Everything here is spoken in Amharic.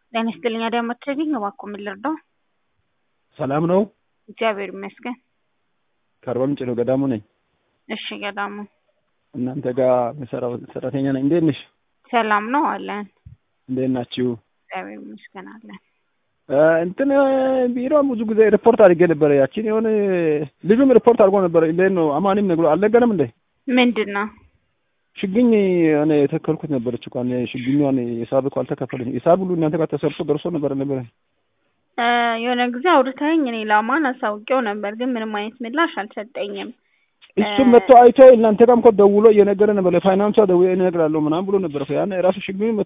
ጤና ይስጥልኝ አዳማ ትሬኒንግ እባክዎ ምን ልርዳው? ሰላም ነው? እግዚአብሔር ይመስገን። ከአርባ ምንጭ ነው፣ ገዳሙ ነኝ። እሺ ገዳሙ እናንተ ጋር የምሰራው ሰራተኛ ነኝ። እንዴት ነሽ? ሰላም ነው አለን። እንዴት ናችሁ? እግዚአብሔር ይመስገን አለን። እ እንትን ቢሮ ብዙ ጊዜ ሪፖርት አድርጌ ነበረ። ያችን የሆነ ልጁም ሪፖርት አድርጎ ነበረ። እንዴት ነው አማኒም ነግሮ አልነገረም እንዴ? ምንድን ነው? ችግኝ እኔ የተከልኩት ነበረች እኮ እኔ ችግኟን ሂሳብ እኮ አልተከፈለኝ። ሂሳብ ሁሉ እናንተ ጋር ተሰርቶ ደርሶ ነበረ ነበረ እ የሆነ ጊዜ አውርተኸኝ እኔ ለአማን አሳውቄው ነበር፣ ግን ምንም አይነት ምላሽ አልሰጠኝም። እሱም መጥቶ አይቶ እናንተ ጋርም እኮ ደውሎ እየነገረ ነበር። ለፋይናንሷ ደውዬ እነግራለሁ ምናምን ብሎ ነበር። ያን ራሱ ችግኝ